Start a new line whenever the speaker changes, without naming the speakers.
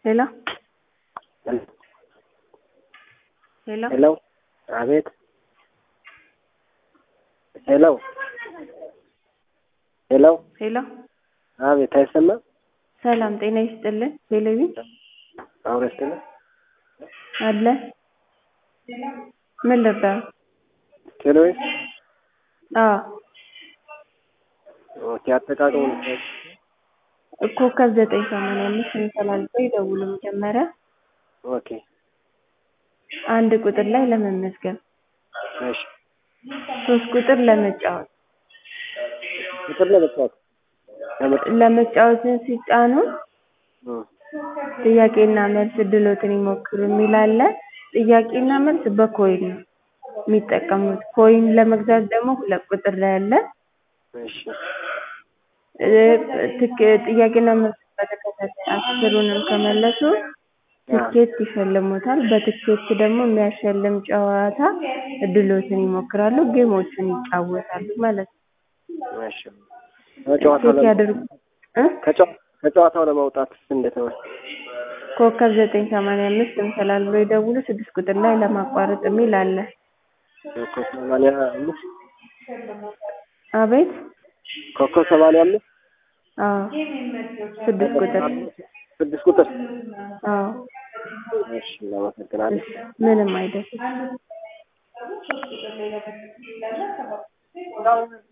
ሄሎ ሄሎ
ሄሎ አቤት ሄሎ ሄሎ
ሄሎ
አቤት አይሰማም
ሰላም ጤና ይስጥልን ቴሌቪ
አውሬ ስትል
አለ ምን ልርዳው
ቴሌዌስ
አዎ
ኦኬ አጠቃቀሙ
ኮከብ ዘጠኝ ሰማንያ አምስት ተላልፈው ይደውሉ መጀመሪያ
ኦኬ
አንድ ቁጥር ላይ ለመመዝገብ
እሺ
ሶስት ቁጥር ለመጫወት
ቁጥር ለመጫወት
ለመጫወትን ሲጫኑ ጥያቄና መልስ እድሎትን ይሞክሩ የሚል አለ። ጥያቄና መልስ በኮይን ነው የሚጠቀሙት። ኮይን ለመግዛት ደግሞ ሁለት ቁጥር ላይ አለ።
እሺ
ትክ- ጥያቄና መልስ በተከታታይ አስሩንም ከመለሱ ትኬት ይሸልሙታል። በትኬት ደግሞ የሚያሸልም ጨዋታ እድሎትን ይሞክራሉ፣ ጌሞችን ይጫወታሉ ማለት ነው።
እሺ ከጨዋታው
ቼክ
ለመ-
ያድርጉ እ
ከጨዋ- ከጨዋታው ለመውጣት እንዴት ነው?
ኮከብ ዘጠኝ ሰማንያ አምስት እንስላል ብሎ ይደውሉ። ስድስት ቁጥር ላይ ለማቋረጥ የሚል አለ።
ኮከብ ሰማንያ አምስት
አቤት
ኮከብ ሰማንያ አምስት
አዎ ስድስት ቁጥር
ስድስት ቁጥር
አዎ
እሺ እናመሰግናለን።
ምንም አይደለም።